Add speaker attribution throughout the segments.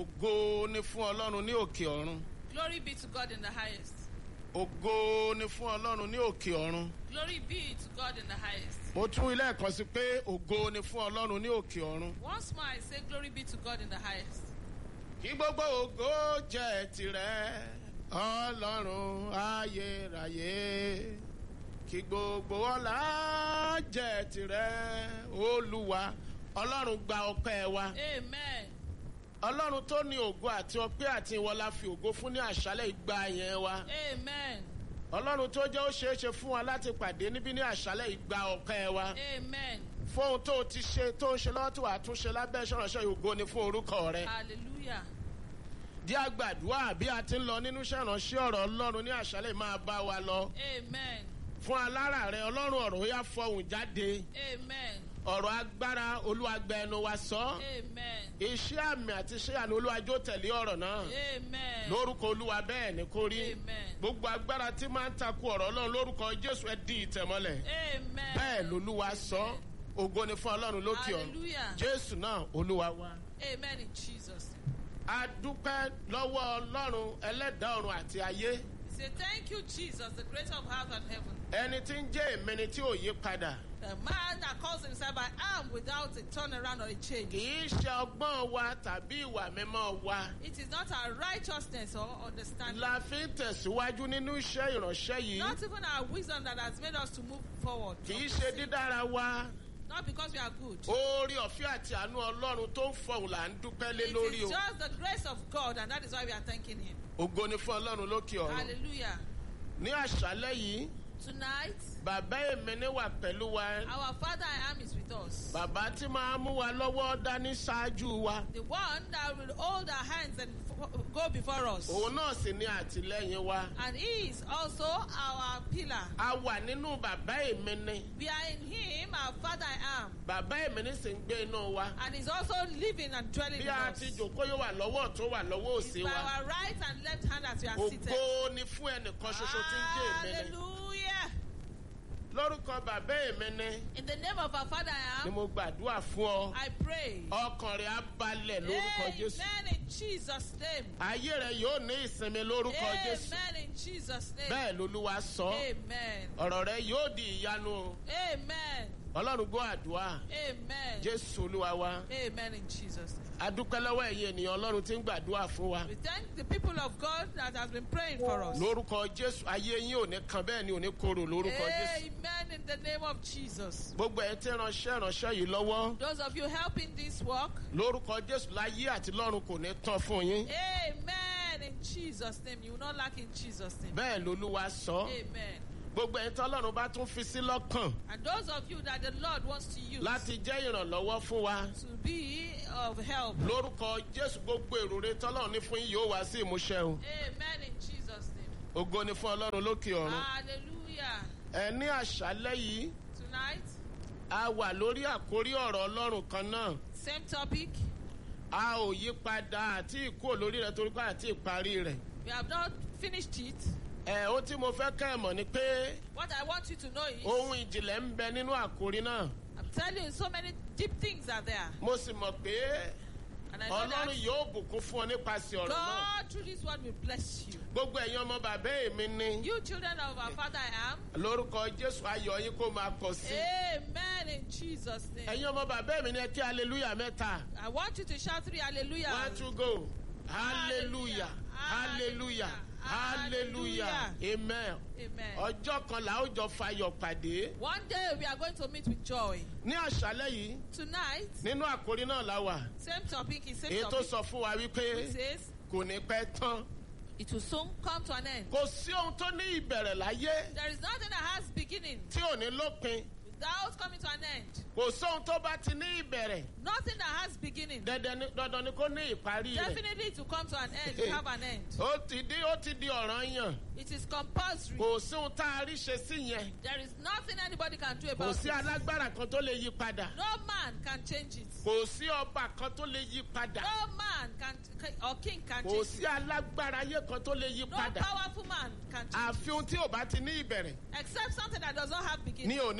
Speaker 1: ògo ni fún ọlọ́run ní òkè ọ̀run
Speaker 2: Glory be to God in the highest.
Speaker 1: ògo ni fún ọlọ́run ní òkè ọ̀run
Speaker 2: Glory be to God in the highest.
Speaker 1: mo tún ilé ẹ̀kan sí pé ògo ni fún ọlọ́run ní òkè ọ̀run
Speaker 2: Once more, I say, Glory be to God in the highest.
Speaker 1: kí gbogbo ògo jẹ́ tirẹ̀ ọlọ́run ayérayé kí gbogbo ọlá jẹ́ tirẹ̀ olúwa ọlọ́run gba ọpẹ́ wa
Speaker 2: Amen.
Speaker 1: ọlọ́run tó ní ògo àti ọpẹ́ àti ìwọlá fi ògo fún ní àṣálẹ̀ ìgbà yẹn wa
Speaker 2: Amen.
Speaker 1: ọlọ́run tó jẹ́ ó ṣeé ṣe fún wa láti pàdé níbí ní àṣálẹ̀ ìgbà ọpẹ́ wa
Speaker 2: Amen.
Speaker 1: fún ohun tó ti ṣe tó ń ṣe lọ́wọ́ tó wà tún ṣe lábẹ́ ìṣọ̀ránṣẹ́ ògo ni fún orúkọ rẹ
Speaker 2: Hallelujah.
Speaker 1: dí àgbàdua bí a ti ń lọ nínú ìṣẹ̀ránṣẹ́ ọ̀rọ̀ ọlọ́run ní àṣálẹ̀ máa bá wa lọ
Speaker 2: Amen.
Speaker 1: fún alára rẹ ọlọ́run ọ̀rọ̀ ó yá fọhùn jáde
Speaker 2: Amen.
Speaker 1: ọ̀rọ̀ agbára olúwàgbẹ ẹnu wa sọ
Speaker 2: Amen.
Speaker 1: iṣẹ́ àmì àti iṣẹ́ àná olúwàjò tẹ̀lé ọ̀rọ̀ náà
Speaker 2: Amen.
Speaker 1: lórúkọ olúwa bẹ́ẹ̀ ni kò rí
Speaker 2: Amen.
Speaker 1: gbogbo agbára tí máa ń takò ọ̀rọ̀ ọlọ́run lórúkọ jésù ẹ di ìtẹ̀mọ́lẹ̀
Speaker 2: Amen.
Speaker 1: bẹ́ẹ̀ lolúwa sọ ògo ni fún ọlọ́run lókè ọ̀run
Speaker 2: Hallelujah.
Speaker 1: jésù náà olúwa wa.
Speaker 2: Amen in Jesus.
Speaker 1: a dúpẹ́ lọ́wọ́ ọlọ́run ẹlẹ́dàá ọ̀run àti ayé
Speaker 2: We say, Thank you, Jesus, the creator of earth and heaven.
Speaker 1: ẹni tí ń jẹ́ èmẹni tí ò yí padà
Speaker 2: The man that calls himself I am without a turnaround or a change.
Speaker 1: kì í ṣe ọgbọ́n wa tàbí ìwà mímọ́ wa
Speaker 2: It is not our righteousness or understanding.
Speaker 1: la fi ń tẹ̀síwájú nínú iṣẹ́ ìránṣẹ́ yìí
Speaker 2: Not even our wisdom that has made us to move forward.
Speaker 1: kì í ṣe dídára wa
Speaker 2: Not because we are good.
Speaker 1: oore ọ̀fẹ́ àti àánú ọlọ́run tó ń fọhùn là ń dúpẹ́ lé
Speaker 2: It
Speaker 1: lórí
Speaker 2: is
Speaker 1: o
Speaker 2: just the grace of God, and that is why we are thanking Him.
Speaker 1: ògo ni fún ọlọ́run lókè ọ̀run
Speaker 2: Hallelujah.
Speaker 1: ní àṣálẹ́ yìí
Speaker 2: Tonight,
Speaker 1: bàbá èmẹ́ni wà pẹ̀lú wa
Speaker 2: our Father I am is with us.
Speaker 1: bàbá tí máa mú wa lọ́wọ́ dání ṣáájú wa
Speaker 2: The one that will hold our hands and f- go before us.
Speaker 1: òun náà sì ní àtìlẹ́yìn wa
Speaker 2: And He is also our pillar.
Speaker 1: a wà nínú bàbá èmẹ́ni
Speaker 2: We are in Him, our Father I am.
Speaker 1: bàbá èmẹ́ni sì ń gbé inú wa
Speaker 2: And He's also living and dwelling
Speaker 1: bí
Speaker 2: in
Speaker 1: a
Speaker 2: us.
Speaker 1: ti jòkó yóò wà lọ́wọ́ tó wà lọ́wọ́
Speaker 2: It's
Speaker 1: òsì
Speaker 2: by
Speaker 1: wa
Speaker 2: our right and left hand as we are seated.
Speaker 1: ògo ni fún ẹnìkan ṣoṣo tí ń jẹ́ èmẹ́ni
Speaker 2: Hallelujah.
Speaker 1: lórúkọ bàbá èmẹ́ni
Speaker 2: In the name of our Father I
Speaker 1: ni
Speaker 2: am,
Speaker 1: mo gbàdúrà fún ọ
Speaker 2: I pray.
Speaker 1: ọkàn rẹ á balẹ̀ lórúkọ jésù
Speaker 2: Amen in Jesus' name.
Speaker 1: ayé rẹ yóò ní ìsinmi lórúkọ jésù
Speaker 2: Amen in Jesus' name.
Speaker 1: bẹ́ẹ̀ lolúwa sọ
Speaker 2: Amen.
Speaker 1: ọ̀rọ̀ rẹ yóò di ìyanu o.
Speaker 2: Amen.
Speaker 1: ọlọ́run gbọ́ àdúrà
Speaker 2: Amen.
Speaker 1: jésù olúwa wa
Speaker 2: Amen in Jesus' name.
Speaker 1: adúpẹ́ lọ́wọ́ ẹ̀yin ènìyàn ọlọ́run tí ń gbàdúrà fún wa
Speaker 2: We thank the people of God that has been praying for us.
Speaker 1: lórúkọ jésù ayé yín ò ní kan bẹ́ẹ̀ ni ò ní korò lórúkọ jésù
Speaker 2: Amen in the name of Jesus.
Speaker 1: gbogbo ẹ̀ tí ránṣẹ́ ránṣẹ́ yìí lọ́wọ́
Speaker 2: Those of you helping this work,
Speaker 1: lórúkọ jésù láyé àti lọ́run kò ní tán fún yín
Speaker 2: Amen in Jesus' name. You will not lack in Jesus' name.
Speaker 1: bẹ́ẹ̀ lolúwa sọ
Speaker 2: Amen.
Speaker 1: gbogbo ẹ̀ tí ọlọ́run bá tún fi sí lọ́kàn
Speaker 2: And those of you that the Lord wants to use
Speaker 1: láti jẹ́ ìrànlọ́wọ́ fún wa
Speaker 2: to be of help.
Speaker 1: lórúkọ jésù gbogbo èrò rẹ tọ́lọ́run ní fún yín yóò wá sí ìmúṣẹ o
Speaker 2: Amen in Jesus' name.
Speaker 1: ògo ni fún ọlọ́run lókè ọ̀run
Speaker 2: Hallelujah.
Speaker 1: ẹ ní àṣálẹ́ yìí
Speaker 2: Tonight,
Speaker 1: a wà lórí àkórí ọ̀rọ̀ ọlọ́run kan náà
Speaker 2: same topic.
Speaker 1: a ò yí padà àti ìkú olórí rẹ torí pé àti ìparí rẹ.
Speaker 2: We have not finished it.
Speaker 1: ẹ ó tí mo fẹ́ kẹ́ ẹ mọ̀ ni pé
Speaker 2: What I want you to know is,
Speaker 1: ohun ìjìnlẹ̀ ń bẹ nínú àkórí náà
Speaker 2: I'm telling you, so many deep things are there.
Speaker 1: mo sì mọ̀ pé
Speaker 2: And I know
Speaker 1: ọlọ́run
Speaker 2: that
Speaker 1: yóò bùkún fún ọ nípasẹ̀ ọ̀rọ̀ náà
Speaker 2: God through this word will bless you.
Speaker 1: gbogbo ẹ̀yin ọmọ bàbá èmi ni
Speaker 2: You children of our Father I am.
Speaker 1: lórúkọ jésù ayọ̀ yín kó máa pọ̀ sí
Speaker 2: Amen in Jesus' name.
Speaker 1: ẹ̀yin ọmọ bàbá èmi ni ẹ kí hallelujah mẹ́ta
Speaker 2: I want you to shout three hallelujah.
Speaker 1: one two go hallelujah hallelujah hallelujah amen
Speaker 2: Amen.
Speaker 1: ọjọ́ kan là ó jọ fayọ̀ pàdé
Speaker 2: One day we are going to meet with joy.
Speaker 1: ní àṣálẹ́ yìí
Speaker 2: Tonight,
Speaker 1: nínú àkórí náà la wà
Speaker 2: same topic is same
Speaker 1: èyí tó
Speaker 2: topic.
Speaker 1: sọ fún wa wípé
Speaker 2: Which says
Speaker 1: kò ní pẹ́ tán
Speaker 2: it will soon come to an end.
Speaker 1: kò sí ohun tó ní ìbẹ̀rẹ̀ láyé
Speaker 2: There is nothing that has beginning
Speaker 1: tí ò ní lópin
Speaker 2: without coming to an end.
Speaker 1: kò sóhun tó bá ti ní ìbẹ̀rẹ̀
Speaker 2: Nothing that has beginning.
Speaker 1: dandan ni dandan ni kó ní ìparí rẹ̀
Speaker 2: Definitely to come to an end, to have an end.
Speaker 1: ó ti di ó ti di ọ̀ràn yàn
Speaker 2: It is compulsory.
Speaker 1: kò sí ohun tá a rí ṣe sí yẹn
Speaker 2: There is nothing anybody can do
Speaker 1: kò
Speaker 2: about
Speaker 1: sí
Speaker 2: it.
Speaker 1: alágbára kan tó lè yí padà
Speaker 2: No man can change it.
Speaker 1: kò sí ọba kan tó lè yí padà
Speaker 2: No man can or king can
Speaker 1: kò
Speaker 2: change
Speaker 1: sí
Speaker 2: it.
Speaker 1: alágbára ayé kan tó lè yí
Speaker 2: No
Speaker 1: padà
Speaker 2: powerful man can change
Speaker 1: àfi ohun tí ò bá ti ní ìbẹ̀rẹ̀
Speaker 2: it. Except something that does not have
Speaker 1: ní
Speaker 2: beginning.
Speaker 1: òní ní òpin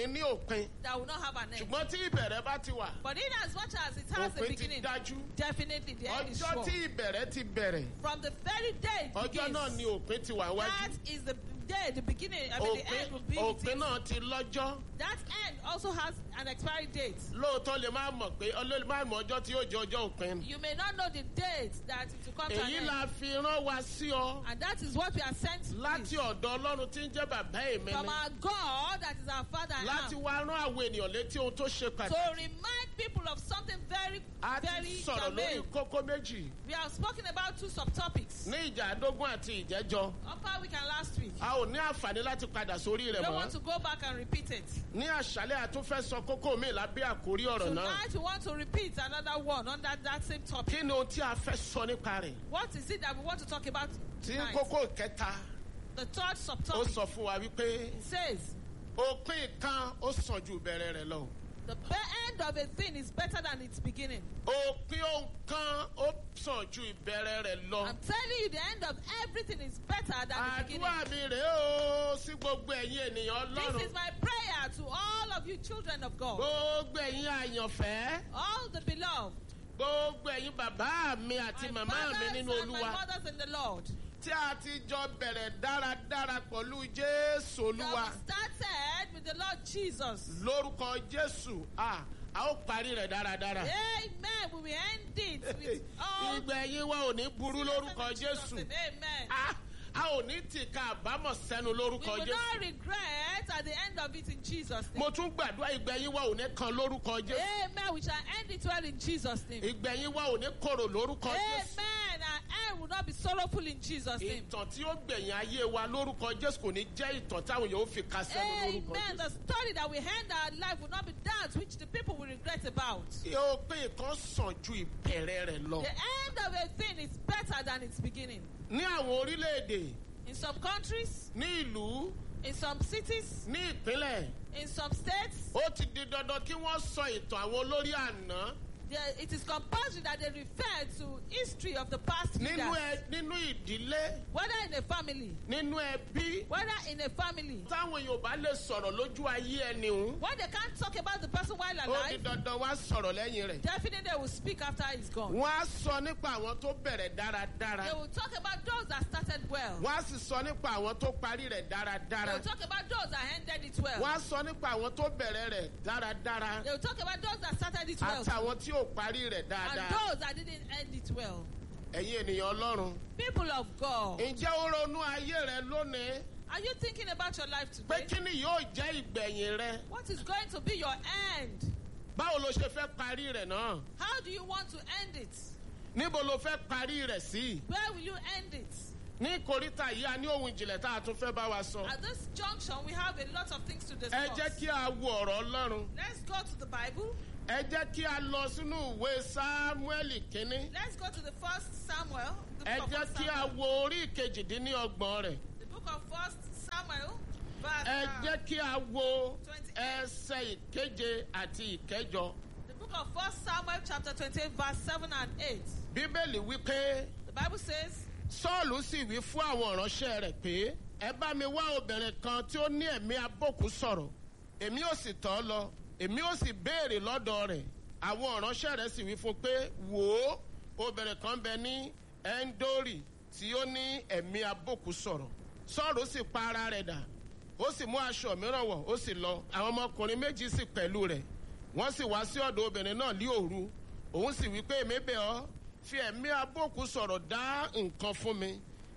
Speaker 1: lópin
Speaker 2: that will not have an end.
Speaker 1: ṣùgbọ́n tí ìbẹ̀rẹ̀ bá ti wà
Speaker 2: But in as much as it has a
Speaker 1: òpin ti
Speaker 2: beginning,
Speaker 1: dájú
Speaker 2: definitely the end is
Speaker 1: ọjọ́
Speaker 2: sure.
Speaker 1: tí ìbẹ̀rẹ̀ ti bẹ̀rẹ̀
Speaker 2: From the very day it
Speaker 1: ọjọ́ náà
Speaker 2: begins,
Speaker 1: ni òpin ti wà
Speaker 2: that
Speaker 1: wájú
Speaker 2: is the day, the beginning, I mean the
Speaker 1: òpin
Speaker 2: end will be. with
Speaker 1: òpin
Speaker 2: it.
Speaker 1: náà ti lọ́jọ́
Speaker 2: That end also has an expiry date.
Speaker 1: lóòótọ́ lè má mọ̀ pé ọlọ́lẹ̀ má mọ̀ ọjọ́ tí yóò jẹ́ ọjọ́ òpin
Speaker 2: You may not know the date that it will come to an
Speaker 1: èyí
Speaker 2: end.
Speaker 1: la fi rán wa sí ọ
Speaker 2: And that is what we are sent to
Speaker 1: láti ọ̀dọ̀ ọlọ́run tí ń jẹ́ bàbá èmi
Speaker 2: from
Speaker 1: ni
Speaker 2: our God that is our Father and
Speaker 1: láti
Speaker 2: Lamb.
Speaker 1: wá rán àwọn ènìyàn létí ohun tó ṣe
Speaker 2: To
Speaker 1: pàtàkì
Speaker 2: remind people of something very,
Speaker 1: a
Speaker 2: very
Speaker 1: ti sọ̀rọ̀ lórí
Speaker 2: germane.
Speaker 1: kókó méjì
Speaker 2: We have spoken about two subtopics.
Speaker 1: ní ìjà àdógún àti ìjẹ́jọ́
Speaker 2: Upper week and last week.
Speaker 1: a ò ní àǹfààní láti padà sórí
Speaker 2: We
Speaker 1: rẹ̀
Speaker 2: don't
Speaker 1: mọ́
Speaker 2: want to go back and repeat it.
Speaker 1: ní àṣálẹ̀ àtúnfẹ́ sọ kókó mi lábẹ́ àkórí ọ̀rọ̀ náà
Speaker 2: Tonight we want to repeat another one under that same topic.
Speaker 1: kí ni ohun tí a fẹ́ sọ nípa rẹ̀
Speaker 2: What is it that we want to talk about
Speaker 1: tí
Speaker 2: tonight?
Speaker 1: kókó kẹta
Speaker 2: The third
Speaker 1: ó
Speaker 2: subtopic
Speaker 1: sọ fún wa wípé
Speaker 2: it says
Speaker 1: òpin kan ó sàn ju ìbẹ̀rẹ̀ rẹ̀ lọ
Speaker 2: the be- end of a thing is better than its beginning.
Speaker 1: òpin ohun kan ó sàn ju ìbẹ̀rẹ̀ rẹ̀ lọ.
Speaker 2: I'm telling you, the end of everything is better than the beginning.
Speaker 1: àdúrà mi rèé o sí gbogbo ẹ̀yin ènìyàn
Speaker 2: This
Speaker 1: ọlọ́run
Speaker 2: is my prayer to all of you children of God,
Speaker 1: gbogbo ẹ̀yin àyànfẹ́
Speaker 2: all the beloved,
Speaker 1: gbogbo ẹ̀yin bàbá mi àti
Speaker 2: my
Speaker 1: màmá mi
Speaker 2: fathers
Speaker 1: nínú
Speaker 2: and my
Speaker 1: olúwa
Speaker 2: mothers in the Lord.
Speaker 1: tí a ti jọ bẹ̀rẹ̀ dáradára pẹ̀lú jésù
Speaker 2: That
Speaker 1: olúwa
Speaker 2: we started with the Lord Jesus.
Speaker 1: lórúkọ jésù a a ó parí rẹ̀ dáradára.
Speaker 2: Amen. We will end it with all
Speaker 1: ìgbẹ̀yìn wa ò ní burú lórúkọ jésù
Speaker 2: Amen.
Speaker 1: a a ò ní tìka àbámọ̀ sẹ́nu
Speaker 2: We
Speaker 1: lórúkọ
Speaker 2: will
Speaker 1: jésù.
Speaker 2: not regret at the end of it in Jesus' name.
Speaker 1: mo tún gbàdúrà ìgbẹ̀yìn wa ò ní kan lórúkọ jésù.
Speaker 2: Amen. We shall end it well in Jesus' name.
Speaker 1: ìgbẹ̀yìn wa ò ní korò lórúkọ jésù.
Speaker 2: Amen. Our end will not be sorrowful in Jesus' name.
Speaker 1: ìtàn tí ó gbẹ̀yìn ayé wa lórúkọ jésù kò ní jẹ́ ìtàn táwọn yóò fi ka sẹ́nu lórúkọ
Speaker 2: Amen. The
Speaker 1: jésù.
Speaker 2: story that we end our life will not be that which the people will regret about.
Speaker 1: òpin kan sàn ju ìbẹ̀rẹ̀ rẹ̀ lọ.
Speaker 2: The end of a thing is better than its beginning.
Speaker 1: ní àwọn orílẹ̀-èdè
Speaker 2: In some countries,
Speaker 1: ní ìlú
Speaker 2: in some cities,
Speaker 1: ní ìpínlẹ̀
Speaker 2: in some states,
Speaker 1: ó ti di dandan kí wọ́n sọ ìtàn àwọn olórí àná
Speaker 2: there, it is compulsory that they refer to history of the past
Speaker 1: nínú
Speaker 2: leaders,
Speaker 1: ẹ nínú ìdílé
Speaker 2: whether in a family,
Speaker 1: nínú ẹbí
Speaker 2: whether in a family.
Speaker 1: táwọn yorùbá lè sọ̀rọ̀ lójú ayé ẹni hùn
Speaker 2: When they can't talk about the person while
Speaker 1: ó di
Speaker 2: alive,
Speaker 1: dandan wá sọ̀rọ̀ lẹ́yìn rẹ̀.
Speaker 2: definitely they will speak after he's gone.
Speaker 1: wọ́n á sọ nípa àwọn tó bẹ̀rẹ̀ dáradára
Speaker 2: They will talk about those that started well.
Speaker 1: wọ́n á sì sọ nípa àwọn tó parí rẹ̀
Speaker 2: They
Speaker 1: dáradára
Speaker 2: will talk about those that ended it well.
Speaker 1: wọ́n á sọ nípa àwọn tó bẹ̀rẹ̀ rẹ̀ dáradára
Speaker 2: They will talk about those that started it well.
Speaker 1: àtàwọn tí ò parí rẹ̀
Speaker 2: And
Speaker 1: dáadáa
Speaker 2: those that didn't end it well.
Speaker 1: ẹ̀yin ènìyàn ọlọ́run.
Speaker 2: People of God,
Speaker 1: ǹjẹ́ ó ronú ayé rẹ lónìí
Speaker 2: are you thinking about your life
Speaker 1: pé
Speaker 2: today?
Speaker 1: kí ni yóò jẹ́ ìgbẹ̀yìn rẹ
Speaker 2: What is going to be your end?
Speaker 1: báwo ló ṣe fẹ́ parí rẹ̀ náà
Speaker 2: How do you want to end it?
Speaker 1: níbo ló fẹ́ parí rẹ̀ sí
Speaker 2: Where will you end it?
Speaker 1: ní ìkóríta yìí a ní ohun ìjìnlẹ̀ tá a tún fẹ́ bá wa sọ
Speaker 2: At this junction, we have a lot of things to
Speaker 1: ẹ
Speaker 2: discuss.
Speaker 1: jẹ́ kí a wo ọ̀rọ̀ ọlọ́run
Speaker 2: Let's go to the Bible.
Speaker 1: ẹ jẹ́ kí a lọ sínú ìwé sámúẹ́lì kínní
Speaker 2: Let's go to the first Samuel. The
Speaker 1: ẹ
Speaker 2: book of
Speaker 1: jẹ́
Speaker 2: First
Speaker 1: kí a
Speaker 2: Samuel.
Speaker 1: wo orí ìkejìdínlọ́gbọ̀n rẹ̀
Speaker 2: The book of First Samuel, verse
Speaker 1: ẹ
Speaker 2: uh,
Speaker 1: jẹ́ kí a wo
Speaker 2: 28.
Speaker 1: ẹsẹ̀ ìkeje àti ìkẹjọ
Speaker 2: The book of First Samuel, chapter 28, verse 7 and 8.
Speaker 1: bíbélì wípé.
Speaker 2: The Bible says,
Speaker 1: sọ́ọ̀lù sì wí fún àwọn ìránṣẹ́ rẹ̀ pé ẹ bá mi wá obìnrin kan tí ó ní ẹ̀mí abókù sọ̀rọ̀ èmi ò sì tọ́ lọ èmi ò sì béèrè lọ́dọ̀ rẹ̀ àwọn ìránṣẹ́ rẹ̀ sì wí fún pé wò ó obìnrin kan bẹ ní ẹ́ńdórì tí ó ní ẹ̀mí abókù sọ̀rọ̀ sọ́ọ̀lù sì pa ara rẹ̀ dà ó sì mú aṣọ mìíràn wọ̀ ó sì lọ àwọn ọmọkùnrin méjì sì pẹ̀lú rẹ̀ wọ́n sì wá sí ọ̀dọ̀ obìnrin náà ní òru òun sì wí pé èmi bẹ̀ ọ́ fi ẹ̀mí abókù sọ̀rọ̀ dá nǹkan fún mi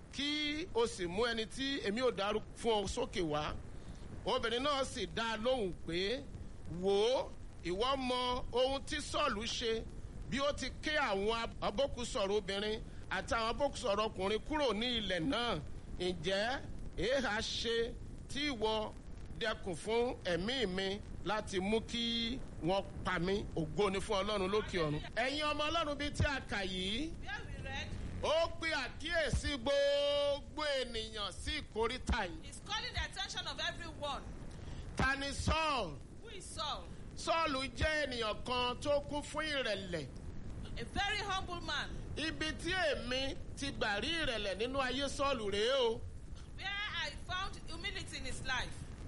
Speaker 1: kí o sì mú ẹni tí èmi ò dárú fún ọ sókè wá obìnrin náà sì dá a lóhùn pé wò ó ìwọ mọ ohun tí sọ́ọ̀lù ṣe bí ó ti ké àwọn abókùsọ̀rọ̀ obìnrin àti àwọn abókùsọ̀rọ̀ ọkùnrin kúrò ní ilẹ̀ náà ǹjẹ́ èèhà ṣe tí ìwọ dẹkùn fún ẹ̀mí mi láti mú kí wọ́n pa mí ògo ni fún ọlọ́run lókè ọ̀run. ẹ̀yin ọmọ ọlọ́run bíi tí a kà yìí
Speaker 2: where we read,
Speaker 1: ó pe àkíyèsí gbogbo ènìyàn sí ìkóríta yìí.
Speaker 2: He's calling the attention of everyone.
Speaker 1: ta ni sọ́ọ̀lù?
Speaker 2: Who is Saul?
Speaker 1: sọ́ọ̀lù jẹ́ ènìyàn kan tó kún fún ìrẹ̀lẹ̀.
Speaker 2: A very humble man.
Speaker 1: ibi tí èmi ti gbà rí ìrẹ̀lẹ̀ nínú ayé sọ́ọ̀lù rèé o.
Speaker 2: Where I found humility in his life.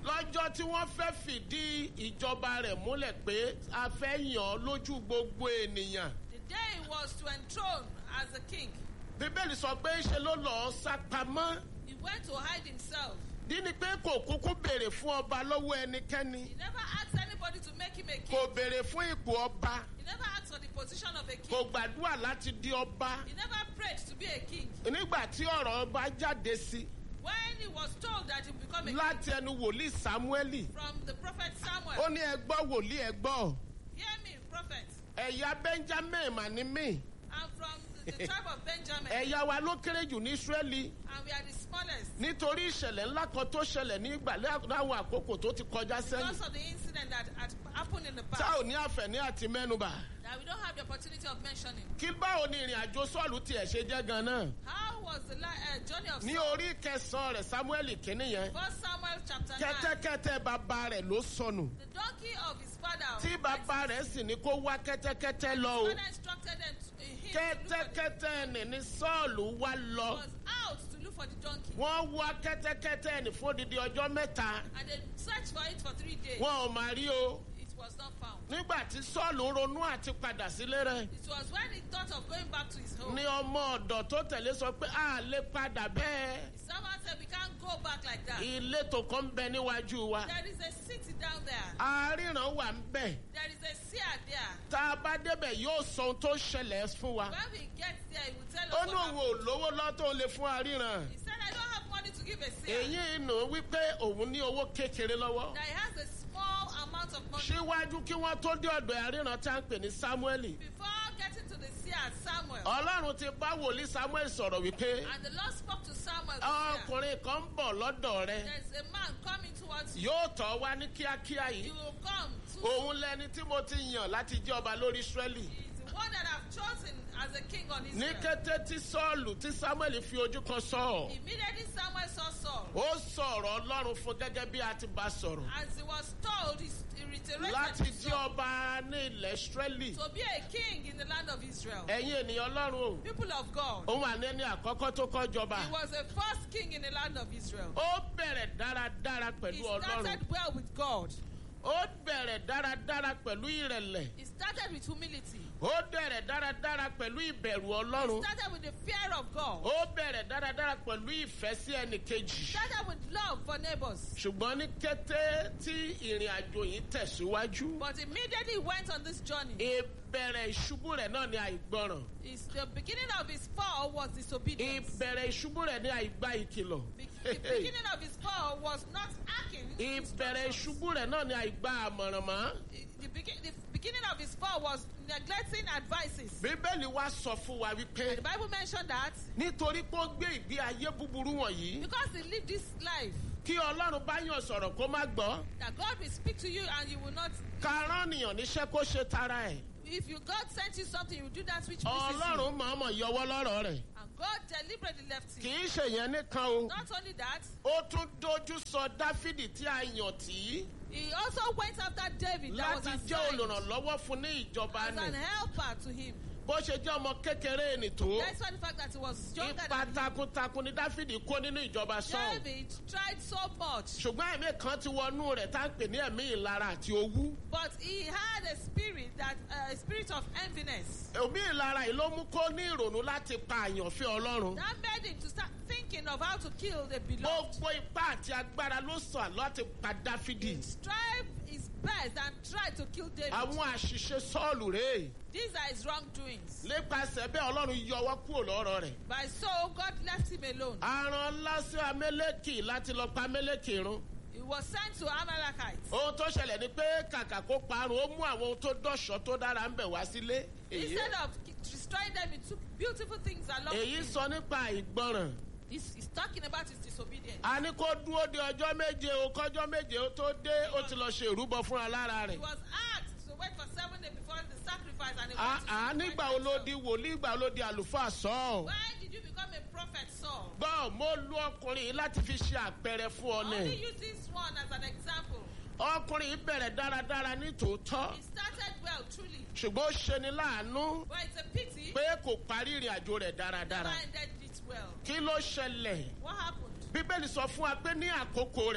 Speaker 1: lọ́jọ́ tí wọ́n fẹ́ fìdí ìjọba rẹ̀ múlẹ̀ pé a fẹ́ yàn án lójú gbogbo ènìyàn.
Speaker 2: The day he was to enthrone as a king,
Speaker 1: bíbélì sọ pé ṣe ló lọ́ọ́ sápamọ́.
Speaker 2: he went to hide himself.
Speaker 1: dí ni pé kò kúkú béèrè fún ọba lọ́wọ́ ẹnikẹ́ni.
Speaker 2: He never asked anybody to make him a king.
Speaker 1: kò béèrè fún ipò ọba.
Speaker 2: He never asked for the position of a king.
Speaker 1: kò gbàdúrà láti di ọba.
Speaker 2: He never prayed to be a king.
Speaker 1: nígbà tí ọ̀rọ̀ ọba jáde sí
Speaker 2: When he was told that he would become a king
Speaker 1: láti ẹnu wòlíì samueli
Speaker 2: from the prophet
Speaker 1: ó
Speaker 2: Samuel,
Speaker 1: ní ẹgbọ́ wòlíì ẹgbọ́
Speaker 2: hear me, prophet,
Speaker 1: ẹ̀yà benjamin mà ní mí
Speaker 2: I'm from the, the tribe of Benjamin,
Speaker 1: ẹ̀yà wa ló kéré jù ní israẹli
Speaker 2: and we are the smallest.
Speaker 1: nítorí ìṣẹ̀lẹ̀ ńlá kan tó ṣẹlẹ̀ nígbà láwọn àkókò tó ti kọjá sẹ́yìn
Speaker 2: Because of the incident that had happened in the
Speaker 1: tá
Speaker 2: past,
Speaker 1: ò ní àfẹ̀ní àti mẹ́nubà
Speaker 2: that we don't have the opportunity of mentioning.
Speaker 1: kí báwo ni ìrìn àjò sọ́ọ̀lù tiẹ̀ ṣe jẹ́ gan-an
Speaker 2: How was the li- uh, journey of
Speaker 1: ní
Speaker 2: Saul?
Speaker 1: orí kẹsàn-án rẹ̀ samuel kìíní yẹn
Speaker 2: First Samuel chapter 9.
Speaker 1: kẹ́tẹ́kẹ́tẹ́ bàbá rẹ̀ ló sọnù
Speaker 2: The donkey of his father.
Speaker 1: tí bàbá rẹ̀ sì ní kó wá kẹ́tẹ́kẹ́tẹ́ lọ o.
Speaker 2: His father instructed them to, him to look for the,
Speaker 1: kẹ́tẹ́kẹ́tẹ́ ẹni ní sọ́ọ̀lù wá lọ.
Speaker 2: was out to look for the donkey.
Speaker 1: wọ́n wá kẹ́tẹ́kẹ́tẹ́ ẹni fún odidi ọjọ́ mẹ́ta.
Speaker 2: And they searched for it for three days.
Speaker 1: wọn ò máa rí o.
Speaker 2: It was not found.
Speaker 1: nígbà tí sọ́ọ̀lù ronú àti padà sílé rẹ̀.
Speaker 2: It was when he thought of going back to his home.
Speaker 1: ní ọmọ ọ̀dọ̀ tó tẹ̀lé sọ pé a lè padà bẹ́ẹ̀.
Speaker 2: Someone said, We can't go back like that.
Speaker 1: ìletò kan ń bẹ níwájú wa.
Speaker 2: There is a city down there.
Speaker 1: àárínràn wà ń bẹ̀.
Speaker 2: There is a seer there.
Speaker 1: tá a bá débẹ̀ yóò sọ ohun tó ṣẹlẹ̀ fún wa.
Speaker 2: When we get there, he will tell
Speaker 1: ó
Speaker 2: us
Speaker 1: ní
Speaker 2: what
Speaker 1: òun
Speaker 2: happened.
Speaker 1: ò lówó lọ́tọ̀ lè fún àríran.
Speaker 2: He said, I don't have money to give a seer.
Speaker 1: èyí inú wípé òun ní owó kékeré lọ́wọ́.
Speaker 2: That he has a small amount of money.
Speaker 1: síwájú kí wọ́n tó dé ọ̀dọ̀ àríran tá à ń pè ní samueli.
Speaker 2: Before getting to the seer Samuel,
Speaker 1: ọlọ́run ti bá wòlíì samuel sọ̀rọ̀ wípé
Speaker 2: and the Lord spoke to Samuel, the seer,
Speaker 1: ọkùnrin kan ń bọ̀ lọ́dọ̀ rẹ
Speaker 2: there's a man coming towards you.
Speaker 1: yóò tọ́ wá ní kíákíá
Speaker 2: You
Speaker 1: yìí
Speaker 2: will come to
Speaker 1: òun lẹni tí mo ti yàn láti jẹ́ ọba lórí israẹli
Speaker 2: He is the one that I've chosen as a king on
Speaker 1: ní
Speaker 2: Israel.
Speaker 1: kété tí sọ́ọ̀lù tí samuel fi ojú kan sọ
Speaker 2: Immediately Samuel saw Saul.
Speaker 1: ó sọ̀rọ̀ ọlọ́run fún gẹ́gẹ́ bí a ti bá sọ̀rọ̀
Speaker 2: As he was told, he he reiterated
Speaker 1: láti
Speaker 2: to
Speaker 1: jẹ́
Speaker 2: Saul
Speaker 1: ọba ní ilẹ̀ israẹli
Speaker 2: to be a king in the land of Israel.
Speaker 1: ẹ̀yin ènìyàn ọlọ́run o
Speaker 2: People of God.
Speaker 1: òun wà ní ẹni àkọ́kọ́ tó kọ́ jọba
Speaker 2: He was the first king in the land of Israel.
Speaker 1: ó bẹ̀rẹ̀ dáradára
Speaker 2: He
Speaker 1: pẹ̀lú ọlọ́run
Speaker 2: started well with God.
Speaker 1: ó bẹ̀rẹ̀ dáradára pẹ̀lú ìrẹ̀lẹ̀
Speaker 2: He started with humility.
Speaker 1: ó bẹ̀rẹ̀ dáradára pẹ̀lú ìbẹ̀rù
Speaker 2: He
Speaker 1: ọlọ́run
Speaker 2: started with the fear of God.
Speaker 1: ó bẹ̀rẹ̀ dáradára pẹ̀lú ìfẹ́ sí ẹnì
Speaker 2: He
Speaker 1: kejì
Speaker 2: started with love for neighbors.
Speaker 1: ṣùgbọ́n ní kété tí ìrìn àjò yìí tẹ̀síwájú
Speaker 2: But immediately he went on this journey.
Speaker 1: ìbẹ̀rẹ̀ ìṣubú rẹ̀ náà ni àìgbọràn
Speaker 2: His, the beginning of his fall was disobedience.
Speaker 1: ìbẹ̀rẹ̀ ìṣubú rẹ̀ ni àìgbá ìkìlọ̀
Speaker 2: Be- the beginning of his fall was not acting.
Speaker 1: ìbẹ̀rẹ̀ ìṣubú rẹ̀ náà ni àìgbá àmọ̀ràn mọ́
Speaker 2: The, begin, the beginning of his fall was neglecting advices.
Speaker 1: bíbélì wa sọ fún wa wípé
Speaker 2: The Bible mentioned that
Speaker 1: nítorí pé ó gbé ìgbé ayé búburú wọ̀nyí
Speaker 2: because he lived this life,
Speaker 1: kí ọlọ́run bá yàn sọ̀rọ̀ kó má gbọ́
Speaker 2: that God will speak to you and you will not.
Speaker 1: karánìyàn níṣẹ́ kó ṣe tara ẹ̀
Speaker 2: If you God sent you something, you will do that which pleases you.
Speaker 1: ọlọ́run mọ̀ọ́mọ̀ yọwọ́ lọ́rọ̀ rẹ̀
Speaker 2: And God deliberately left
Speaker 1: kì
Speaker 2: him.
Speaker 1: í ṣe yẹn nìkan o
Speaker 2: Not only that,
Speaker 1: ó tún dojú sọ dáfídì tí a yàn tí
Speaker 2: he also went after David that was
Speaker 1: láti jẹ́
Speaker 2: assigned
Speaker 1: olùrànlọ́wọ́ fún ní ìjọba
Speaker 2: as an
Speaker 1: nì
Speaker 2: helper to him.
Speaker 1: bó ṣe jẹ́ ọmọ kékeré nì tó
Speaker 2: Despite the fact that he was younger
Speaker 1: ipa
Speaker 2: than him,
Speaker 1: takuntakun ni dáfídì kó nínú ìjọba sọ́ọ̀
Speaker 2: David tried so much,
Speaker 1: ṣùgbọ́n ẹ̀mí kan ti wọnú rẹ̀ tá à ń pè ní ẹ̀mí ìlara àti owú
Speaker 2: but he had a spirit that uh, a spirit of enviness
Speaker 1: ẹ̀mí ìlara yìí ló mú kó ní ìrònú láti pa àyànfẹ́ ọlọ́run
Speaker 2: that made him to start thinking of how to kill the beloved.
Speaker 1: gbogbo ipá àti agbára ló sàn láti pa dáfídì
Speaker 2: Strive his best and try to kill David.
Speaker 1: àwọn àṣìṣe sọ́ọ̀lù rèé
Speaker 2: These are his wrongdoings.
Speaker 1: nípasẹ̀ bẹ́ẹ̀ ọlọ́run yọwọ́ kúrò lọ́rọ̀ rẹ̀
Speaker 2: By so, God left him alone.
Speaker 1: aràn lásì amẹ́lẹ́kì láti lọ pa amẹ́lẹ́kì run
Speaker 2: He was sent to Amalekites.
Speaker 1: ohun tó ṣẹlẹ̀ ni pé kàkà kó parun ó mú àwọn ohun tó dọ̀ṣọ́ tó dára ń bẹ̀ wá sílé èyí
Speaker 2: Instead of destroying them, he took beautiful things along
Speaker 1: èyí
Speaker 2: with him.
Speaker 1: sọ nípa ìgbọràn
Speaker 2: He's, he's talking about his disobedience.
Speaker 1: a ní kó dúró de ọjọ́ méje o kọjọ́ méje ó tó dé ó ti lọ ṣe ìrúbọ fúnra lára
Speaker 2: He
Speaker 1: rẹ̀
Speaker 2: was asked to wait for seven days before the sacrifice and he
Speaker 1: À-
Speaker 2: went to
Speaker 1: à
Speaker 2: sacrifice
Speaker 1: nígbà wo ló
Speaker 2: himself.
Speaker 1: di wòlíì ìgbà wo ló di àlùfáà sọ
Speaker 2: When did you become a prophet, Saul?
Speaker 1: gbọ́ mo lu ọkùnrin yìí láti fi ṣe àpẹẹrẹ fún ọ
Speaker 2: Only
Speaker 1: ní
Speaker 2: use this one as an example.
Speaker 1: ọkùnrin yìí bẹ̀rẹ̀ dáradára ní tòótọ́
Speaker 2: He started well, truly.
Speaker 1: ṣùgbọ́n ó ṣeni láàánú
Speaker 2: But it's a pity
Speaker 1: pé kò parí ìrìn àjò rẹ̀
Speaker 2: he
Speaker 1: dáradára
Speaker 2: never ended it well.
Speaker 1: kí ló ṣẹlẹ̀
Speaker 2: What happened?
Speaker 1: bíbélì sọ fún wa pé ní àkókò rẹ̀
Speaker 2: During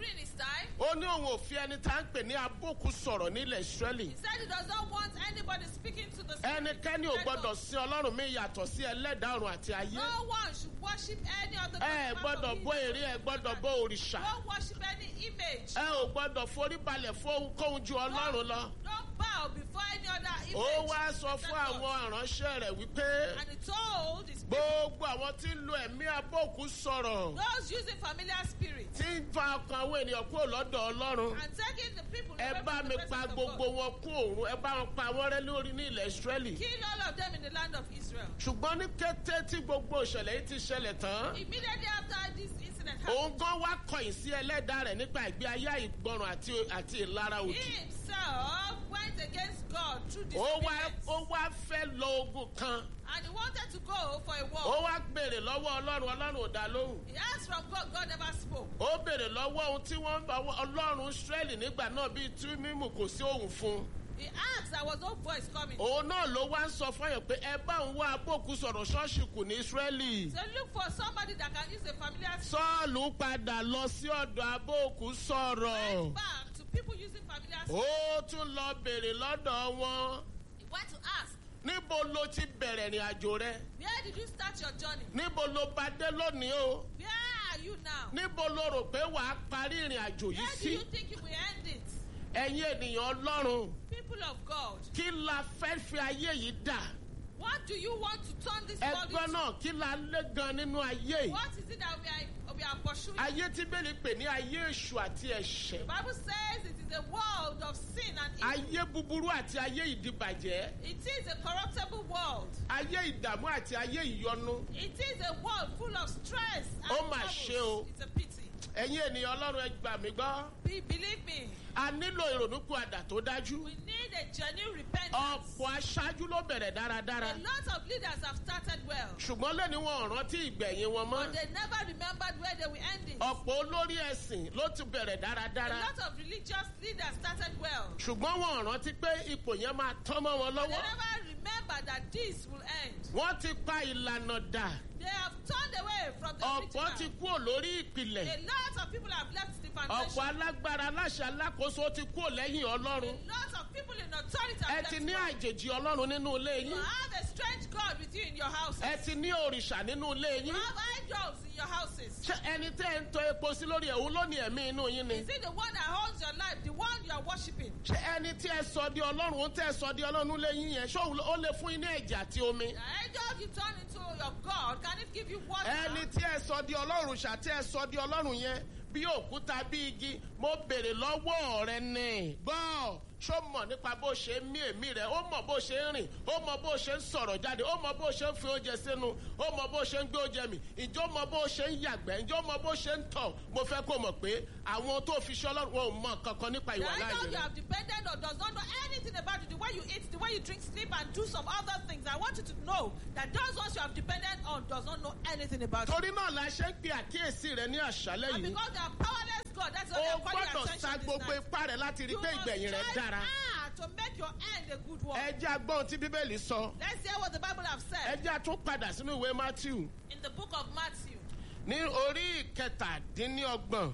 Speaker 2: During his time,
Speaker 1: ó ní òun ò fi ẹni tá ń pè ní abókù sọ̀rọ̀ nílẹ̀ ìsírẹ́lì
Speaker 2: he said he does not want anybody speaking to the spirit.
Speaker 1: ẹnikẹ́ni ò gbọ́dọ̀ sin ọlọ́run mi yàtọ̀ sí ẹlẹ́dàá ọ̀run àti ayé
Speaker 2: No one should worship any of the
Speaker 1: ẹ ẹ
Speaker 2: gods
Speaker 1: gbọ́dọ̀
Speaker 2: of
Speaker 1: bọ
Speaker 2: Israel.
Speaker 1: èrè ẹ gbọ́dọ̀ bọ òrìṣà
Speaker 2: Don't worship any image.
Speaker 1: ẹ ò gbọ́dọ̀ forí balẹ̀ fún ohunkóhun ju ọlọ́run lọ
Speaker 2: Don't bow before any other image.
Speaker 1: ó wá sọ
Speaker 2: except
Speaker 1: fún
Speaker 2: God.
Speaker 1: àwọn ìránṣẹ́ rẹ̀ wípé
Speaker 2: And he told his people,
Speaker 1: gbogbo àwọn tí ń lo ẹ̀mí abókù sọ̀rọ̀
Speaker 2: those using familiar spirits
Speaker 1: tí ń fa ọkàn àwọn ènìyàn kúrò lọ́dọ̀ ọlọ́run
Speaker 2: and taking the people
Speaker 1: ẹ
Speaker 2: away
Speaker 1: bá
Speaker 2: from
Speaker 1: mi
Speaker 2: the
Speaker 1: pa
Speaker 2: presence of
Speaker 1: gbogbo
Speaker 2: God.
Speaker 1: wọn kún òrun ẹ bá wọn pa wọn rẹ́ lórí ní ilẹ̀ ìsírẹ́lì
Speaker 2: Kill all of them in the land of Israel.
Speaker 1: ṣùgbọ́n ní kété tí gbogbo ìṣẹ̀lẹ̀ yìí ti ṣẹlẹ̀ tán
Speaker 2: Immediately after this incident
Speaker 1: òun
Speaker 2: happened,
Speaker 1: gan wá kọ̀yìn sí ẹlẹ́dàá rẹ̀ nípa ìgbé ayé ìgbọràn àti àti ìlara
Speaker 2: he
Speaker 1: òdì
Speaker 2: himself went against God through
Speaker 1: ó wá
Speaker 2: disobedience.
Speaker 1: ó wá fẹ́ lọ ogun kan
Speaker 2: And he wanted to go for a
Speaker 1: ó
Speaker 2: walk.
Speaker 1: wá béèrè lọ́wọ́ ọlọ́run ọlọ́run ò dá lóhùn
Speaker 2: He asked from God, God never spoke.
Speaker 1: ó béèrè lọ́wọ́ ohun tí wọ́n ń bá ọlọ́run israẹli nígbà náà bíi tú mímù kò sí òun fún un
Speaker 2: He asked, there was no voice coming.
Speaker 1: òun náà ló wá ń sọ fọyàn pé ẹ bá òun wá abókù sọ̀rọ̀ ṣọ́ọ̀ṣì kù ní israẹli
Speaker 2: So look for somebody that can use a familiar spirit
Speaker 1: sọ́ọ̀lù padà lọ sí ọ̀dọ̀ abókù sọ̀rọ̀
Speaker 2: back to people using familiar spirit.
Speaker 1: ó tún lọ béèrè lọ́dọ̀ wọn
Speaker 2: He went to ask,
Speaker 1: níbo ló ti bẹ̀rẹ̀ ìrìn àjò rẹ
Speaker 2: where did you start your journey?
Speaker 1: níbo ló bá dé lónìí o
Speaker 2: Where are you now?
Speaker 1: níbo ló rò pé wàá parí ìrìn àjò yìí
Speaker 2: Where do
Speaker 1: sí
Speaker 2: you think you will end it?
Speaker 1: ẹ̀yin ènìyàn ọlọ́run
Speaker 2: People of God,
Speaker 1: kí la fẹ́ fi ayé yìí dà
Speaker 2: what do you want to turn this world
Speaker 1: ẹgbẹ́
Speaker 2: into?
Speaker 1: náà kí la lé gan nínú ayé yìí
Speaker 2: What is it that we are, we are pursuing?
Speaker 1: ayé tí bẹ́ẹ̀ ni pè ní ayé èṣù àti ẹ̀ṣẹ̀
Speaker 2: the Bible says it is a world of sin and evil.
Speaker 1: ayé búburú àti ayé ìdìbàjẹ́
Speaker 2: It is a corruptible world.
Speaker 1: ayé ìdààmú àti ayé ìyọnu
Speaker 2: It is a world full of stress and
Speaker 1: Ó mà
Speaker 2: troubles.
Speaker 1: ṣe o.
Speaker 2: It's a pity.
Speaker 1: ẹ̀yin ènìyàn ọlọ́run ẹ gbà mí gbọ́
Speaker 2: Be, believe me,
Speaker 1: a nílò ìrònúpìwàdà tó dájú
Speaker 2: we need a genuine repentance.
Speaker 1: ọ̀pọ̀ aṣáájú ló bẹ̀rẹ̀ dáradára
Speaker 2: A lot of leaders have started well,
Speaker 1: ṣùgbọ́n lẹ́ni wọn ò rántí ìgbẹ̀yìn wọn mọ́
Speaker 2: but they never remembered where they will end it.
Speaker 1: ọ̀pọ̀ olórí ẹ̀sìn ló ti bẹ̀rẹ̀
Speaker 2: A
Speaker 1: dáradára
Speaker 2: lot of religious leaders started well.
Speaker 1: ṣùgbọ́n wọn ò rántí pé ipò yẹn máa tán mọ́ wọn
Speaker 2: They
Speaker 1: lọ́wọ́
Speaker 2: never remember that this will end.
Speaker 1: wọ́n ti pa ìlànà dà
Speaker 2: They have turned away from the
Speaker 1: ọ̀pọ̀ ti
Speaker 2: original.
Speaker 1: kúrò lórí ìpìlẹ̀
Speaker 2: A lot of people have left the
Speaker 1: ọ̀pọ̀
Speaker 2: foundation.
Speaker 1: alágbára aláṣẹ alákòóso ti kúrò lẹ́yìn
Speaker 2: A
Speaker 1: ọlọ́run
Speaker 2: lot of people in authority
Speaker 1: ẹ
Speaker 2: have
Speaker 1: ti
Speaker 2: left
Speaker 1: ní
Speaker 2: God.
Speaker 1: àjèjì ọlọ́run nínú ilé
Speaker 2: You
Speaker 1: yín
Speaker 2: have a strange God with you in your houses.
Speaker 1: ẹ ti ní òrìṣà nínú ilé
Speaker 2: You
Speaker 1: yín
Speaker 2: have idols in your houses.
Speaker 1: ṣé ẹni tẹ́ ẹ ń tọ epo sí lórí ẹ̀hún ló ní ẹ̀mí inú yín ni
Speaker 2: Is it the one that holds your life, the one you are worshiping?
Speaker 1: ṣé ẹni tí ẹ sọ di ọlọ́run ó tẹ́ ẹ sọ di ọlọ́run lé yín yẹn ṣé òun ó lè fún yín ní ẹ̀jẹ̀ àti omi
Speaker 2: The angel you turn into your God, can it give you water?
Speaker 1: ẹni tí ẹ sọ di ọlọ́run ṣà tí ẹ sọ di ọlọ́run yẹn bí òkúta bí igi mo béèrè lọ́wọ́ rẹ ní gbọ́ ṣó mọ̀ nípa bó ṣe ń mí èmí rẹ̀ ó mọ̀ bó ṣe ń rìn ó mọ̀ bó ṣe ń sọ̀rọ̀ jáde ó mọ̀ bó ṣe ń fi oúnjẹ sínú ó mọ̀ bó ṣe ń gbé oúnjẹ mì ìjọ mọ̀ bó ṣe ń yàgbẹ́ ìjọ mọ̀ bó ṣe ń tọ̀ mo fẹ́ kó mọ̀ pé àwọn tó fi ṣe ọlọ́run wọn ò mọ̀ kankan nípa
Speaker 2: The
Speaker 1: ìwà
Speaker 2: angel
Speaker 1: láàyè
Speaker 2: you
Speaker 1: rẹ̀.
Speaker 2: have depended on does not know anything about you. The way you eat, the way you drink, sleep, and do some other things. I want you to know that those ones you have depended on does not know anything about you.
Speaker 1: torí náà la ṣe ń pe àkíyèsí rẹ ní àṣálẹ́
Speaker 2: And
Speaker 1: yìí
Speaker 2: because they are powerless God, that's why they
Speaker 1: o
Speaker 2: are calling your
Speaker 1: gbọ́dọ̀ sa
Speaker 2: attention
Speaker 1: gbogbo
Speaker 2: this night.
Speaker 1: ipá rẹ láti rí
Speaker 2: You
Speaker 1: pé
Speaker 2: must
Speaker 1: ìgbẹ̀yìn rẹ
Speaker 2: strive
Speaker 1: dára
Speaker 2: hard to make your end a good one.
Speaker 1: ẹ jẹ́ agbọ́n tí bíbélì sọ
Speaker 2: Let's hear what the Bible have
Speaker 1: ẹ
Speaker 2: said
Speaker 1: jẹ́ àtún padà sínú ìwé matthew
Speaker 2: in the book of Matthew
Speaker 1: ní orí ìkẹtàdínlọ́gbọ̀n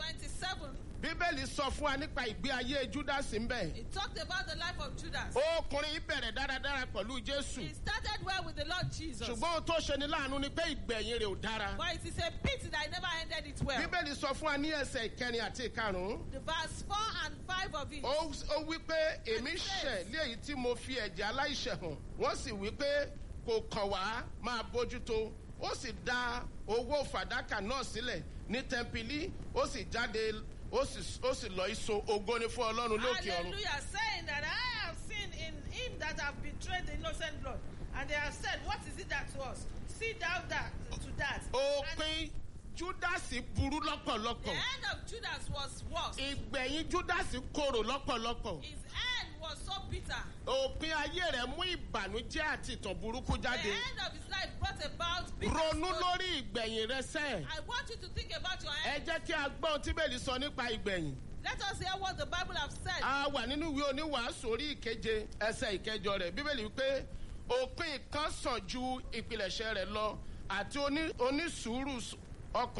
Speaker 2: 27.
Speaker 1: bíbélì sọ fún wa nípa ìgbé ayé júdásì ń bẹ̀
Speaker 2: It talked about the life of Judas.
Speaker 1: ọkùnrin yìí bẹ̀rẹ̀ dáradára pẹ̀lú jésù
Speaker 2: He started well with the Lord Jesus.
Speaker 1: ṣùgbọ́n ohun tó ṣe ni láàánú ni pé ìgbẹ̀yìn rẹ̀ ò dára
Speaker 2: But it is a pity that he never ended it well.
Speaker 1: bíbélì sọ fún wa ní ẹsẹ̀ ìkẹrin àti ìkarùn-ún
Speaker 2: The verse 4 and 5 of it.
Speaker 1: ó ó wí pé èmi ṣẹ̀ léyìí tí mo fi ẹ̀jẹ̀ aláìṣẹ̀ hàn wọ́n sì wí pé kò kàn wá máa bójútó ó sì dá owó fàdákà náà sílẹ̀ ní tẹ́ḿpìlì ó sì jáde ó sì ó sì lọ ìso ògo ni fún ọlọ́run lókè ọ̀run.
Speaker 2: Hallelujah, saying that I have seen in him that have betrayed the innocent blood. And they have said, What is it that was? See thou that to that. And
Speaker 1: òpin júdásì burú
Speaker 2: the
Speaker 1: lọ́pọ̀lọpọ̀
Speaker 2: end of Judas was worse.
Speaker 1: ìgbẹ̀yìn júdásì korò lọ́pọ̀lọpọ̀
Speaker 2: His end was so bitter.
Speaker 1: òpin ayé rẹ̀ mú ìbànújẹ́ àti ìtàn burúkú
Speaker 2: The
Speaker 1: jáde
Speaker 2: end of his life brought about bitter
Speaker 1: ronú
Speaker 2: story.
Speaker 1: lórí ìgbẹ̀yìn rẹ sẹ́ẹ̀
Speaker 2: I want you to think about your
Speaker 1: ẹ
Speaker 2: end.
Speaker 1: jẹ́ kí a gbọ́ ohun tí bẹ́ẹ̀ sọ nípa ìgbẹ̀yìn.
Speaker 2: Let us hear what the Bible have said.
Speaker 1: a wà nínú ìwé oníwàásù orí ìkeje ẹsẹ̀ ìkẹjọ rẹ̀ bíbélì wípé òpin kan sàn ju ìpilẹ̀ṣẹ̀ rẹ̀ lọ àti oní- onísùúrù ọkàn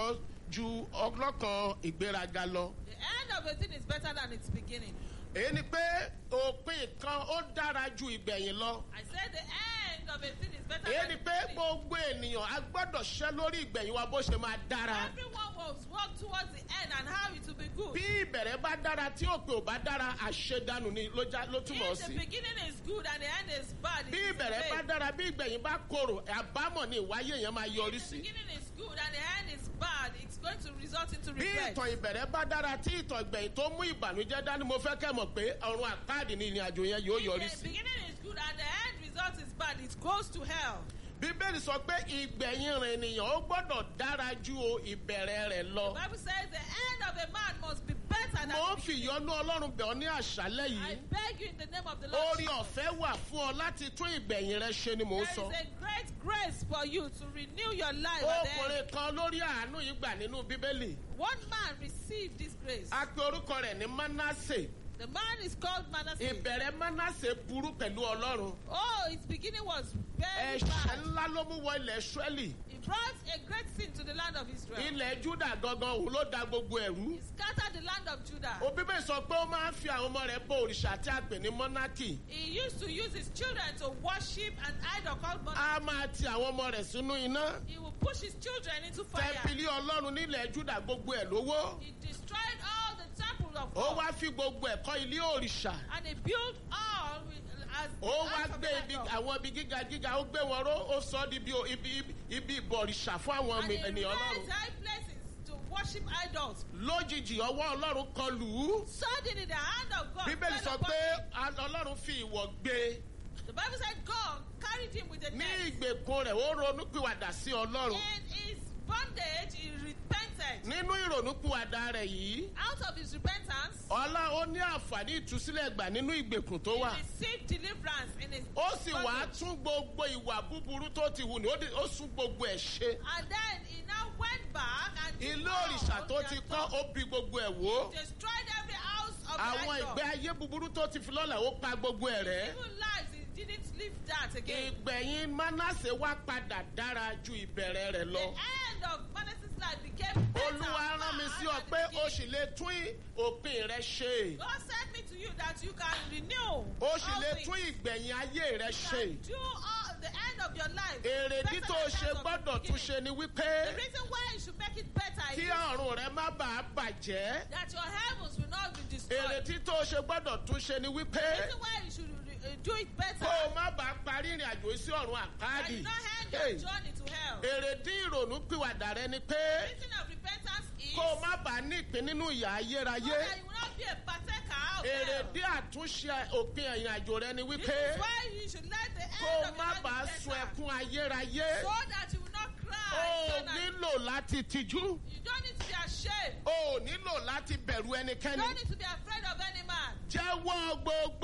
Speaker 1: ju ọlọ́kan ìgbéraga lọ.
Speaker 2: The end of a thing is better than its beginning.
Speaker 1: èyí ni pé òpin kan ó dára ju ìgbẹ̀yìn lọ.
Speaker 2: I said the end of a thing is better
Speaker 1: èyí
Speaker 2: than
Speaker 1: ni
Speaker 2: its
Speaker 1: pé
Speaker 2: beginning.
Speaker 1: gbogbo ènìyàn a gbọ́dọ̀ ṣẹ́ lórí ìgbẹ̀yìn wa bó ṣe máa dára.
Speaker 2: Everyone must work towards the end and how it will be good.
Speaker 1: bí ìbẹ̀rẹ̀ bá dára tí òpin ò bá dára àṣedànù ni ló já- ló túmọ̀
Speaker 2: If the
Speaker 1: sí.
Speaker 2: beginning is good and the end is bad, it
Speaker 1: bí
Speaker 2: is
Speaker 1: ìbẹ̀rẹ̀ bá
Speaker 2: vain.
Speaker 1: dára bí ìgbẹ̀yìn bá korò àbámọ̀ ni ìwáyé yẹn máa yọrí
Speaker 2: If the
Speaker 1: sí.
Speaker 2: beginning is good and the end is bad, it's going to result into
Speaker 1: bí
Speaker 2: regret.
Speaker 1: ìtàn ìbẹ̀rẹ̀ bá dára tí ìtàn ìgbẹ̀yìn tó mú ìbànújẹ́ dání mo fẹ́ kẹ́ mọ̀ pé ọ̀run àpáàdì ni ìrìn àjò yẹn yóò yọrí
Speaker 2: If the
Speaker 1: sí.
Speaker 2: beginning is good and the end result is bad, it goes to hell.
Speaker 1: bíbélì sọ pé ìgbẹ̀yìn rẹ̀ ènìyàn ó gbọ́dọ̀ dára ju ìbẹ̀rẹ̀ rẹ̀ lọ.
Speaker 2: The Bible says the end of a man must be better than
Speaker 1: mo ń
Speaker 2: the
Speaker 1: fi
Speaker 2: beginning.
Speaker 1: ìyọ́nú ọlọ́run bẹ̀ ọ́ ní àṣálẹ́
Speaker 2: I
Speaker 1: yìí.
Speaker 2: beg you in the name of the Lord.
Speaker 1: orí
Speaker 2: Jesus.
Speaker 1: ọ̀fẹ́ wà fún ọ láti tún ìgbẹ̀yìn rẹ ṣe ni mò ń
Speaker 2: There
Speaker 1: sọ.
Speaker 2: is a great grace for you to renew your life. at the end.
Speaker 1: ọkùnrin kan lórí àánú yìí gbà nínú bíbélì.
Speaker 2: One man received this grace.
Speaker 1: a pe orúkọ rẹ̀ ní manasse.
Speaker 2: The man is called Manasseh.
Speaker 1: ìbẹ̀rẹ̀ manasse burú pẹ̀lú ọlọ́run.
Speaker 2: Oh, his beginning was very
Speaker 1: ẹ̀ṣẹ̀
Speaker 2: bad.
Speaker 1: ńlá ló mú wọ ilẹ̀ ṣúẹ́lì.
Speaker 2: He brought a great sin to the land of Israel.
Speaker 1: ilẹ̀ júdà gangan òun ló da gbogbo ẹ̀rú.
Speaker 2: He scattered the land of Judah.
Speaker 1: òbíbẹ̀ sọ pé ó máa ń fi àwọn ọmọ rẹ̀ bọ òrìṣà tí a pè ní mọ́nákì.
Speaker 2: He used to use his children to worship an idol called Moloch.
Speaker 1: a máa ti àwọn ọmọ rẹ̀ sínú iná.
Speaker 2: He will push his children into fire.
Speaker 1: tẹ́pìlì ọlọ́run nílẹ̀ júdà gbogbo ẹ̀ lówó.
Speaker 2: He destroyed all the temples of
Speaker 1: ó
Speaker 2: God.
Speaker 1: wá fi gbogbo ẹ̀kọ́ ilé òrìṣà.
Speaker 2: And he built all with, as
Speaker 1: ó wá
Speaker 2: as of
Speaker 1: gbé
Speaker 2: the
Speaker 1: ibi
Speaker 2: idol.
Speaker 1: àwọn ibi gíga gíga ó gbé wọn ró ó sọ ọ́ di ibi ibi ibi ìbọ̀rìṣà fún àwọn
Speaker 2: And he
Speaker 1: ènìyàn
Speaker 2: raised
Speaker 1: ọlọ́run.
Speaker 2: high places to worship idols.
Speaker 1: lójijì ọwọ́ ọlọ́run kan lù ú.
Speaker 2: Suddenly the hand of God
Speaker 1: bíbélì
Speaker 2: fell
Speaker 1: sọ
Speaker 2: upon
Speaker 1: pé
Speaker 2: him.
Speaker 1: a- ọlọ́run fi ìwọ̀ gbé e.
Speaker 2: The Bible said God carried him with a
Speaker 1: ní
Speaker 2: net.
Speaker 1: ìgbèkùn rẹ̀ ó ronúpìwàdà sí ọlọ́run.
Speaker 2: In his bondage, he repented.
Speaker 1: nínú ìrònúpìwàdà rẹ̀ yìí
Speaker 2: Out of his repentance,
Speaker 1: ọlá ó ní àǹfààní ìtúsílẹ̀ gbà nínú ìgbèkùn tó
Speaker 2: he
Speaker 1: wà.
Speaker 2: received deliverance in his
Speaker 1: ó sì wá
Speaker 2: bondage.
Speaker 1: tún gbogbo ìwà búburú tó ti hù ní ó di- ó sún gbogbo ẹ̀ ṣe.
Speaker 2: And then he now went back and
Speaker 1: ilé
Speaker 2: devoured
Speaker 1: òrìṣà tó
Speaker 2: their
Speaker 1: ti
Speaker 2: stuff.
Speaker 1: kọ́ ó bi gbogbo ẹ̀ wò.
Speaker 2: destroyed every house of
Speaker 1: àwọn
Speaker 2: the
Speaker 1: ìgbé
Speaker 2: idol.
Speaker 1: ayé búburú tó ti fi lọ́lẹ̀ ó pa gbogbo ẹ̀ rẹ́.
Speaker 2: Even lives, he didn't live that again.
Speaker 1: ìgbẹ̀yìn manasse wá padà dára ju ìbẹ̀rẹ̀ rẹ̀
Speaker 2: The
Speaker 1: lọ.
Speaker 2: end of Manasseh's life became better.
Speaker 1: olúwa rán mi sí ọ
Speaker 2: far
Speaker 1: pé
Speaker 2: than the
Speaker 1: o
Speaker 2: beginning.
Speaker 1: sì lè tún òpin rẹ ṣe.
Speaker 2: God sent me to you that you can renew
Speaker 1: o sì
Speaker 2: all
Speaker 1: lè
Speaker 2: things.
Speaker 1: tún ìgbẹ̀yìn ayé rẹ
Speaker 2: You
Speaker 1: ṣe.
Speaker 2: can do all the end of your life.
Speaker 1: èrèdí
Speaker 2: better
Speaker 1: tó
Speaker 2: than
Speaker 1: o ṣe
Speaker 2: that of the
Speaker 1: gbọ́dọ̀ tún
Speaker 2: beginning.
Speaker 1: ṣe ni wípé
Speaker 2: The reason why you should make it better
Speaker 1: kí
Speaker 2: is
Speaker 1: ọ̀run rẹ má bàa bàjẹ́.
Speaker 2: that your heavens will not be destroyed.
Speaker 1: èrèdí tó o ṣe gbọ́dọ̀ tún ṣe ni
Speaker 2: The
Speaker 1: wípé
Speaker 2: reason why you should uh, do it better
Speaker 1: kó o má bàa parí ìrìn àjò sí ọ̀run
Speaker 2: that
Speaker 1: àkáàdì.
Speaker 2: you not end your
Speaker 1: Hey,
Speaker 2: journey to hell.
Speaker 1: èrèdí ìrònú pìwàdà rẹ ni
Speaker 2: The
Speaker 1: pé
Speaker 2: reason of repentance is
Speaker 1: kó o má bàa ní ìpín nínú ìyà
Speaker 2: so
Speaker 1: ayérayé.
Speaker 2: that you will not be a partaker of hell.
Speaker 1: èrèdí àtúnṣe òpin ìrìn àjò rẹ ni
Speaker 2: This
Speaker 1: wípé
Speaker 2: is why you should let the
Speaker 1: kó
Speaker 2: end
Speaker 1: o
Speaker 2: of
Speaker 1: má
Speaker 2: your life
Speaker 1: bàa
Speaker 2: be
Speaker 1: sun
Speaker 2: better.
Speaker 1: ẹkún ayérayé.
Speaker 2: So that you will not cry.
Speaker 1: o
Speaker 2: eternally.
Speaker 1: nílò láti tijú.
Speaker 2: You don't need to be ashamed.
Speaker 1: o nílò láti bẹ̀rù
Speaker 2: You
Speaker 1: ẹnikẹ́ni.
Speaker 2: don't need to be afraid of any man.
Speaker 1: jẹ́wọ́ gbogbo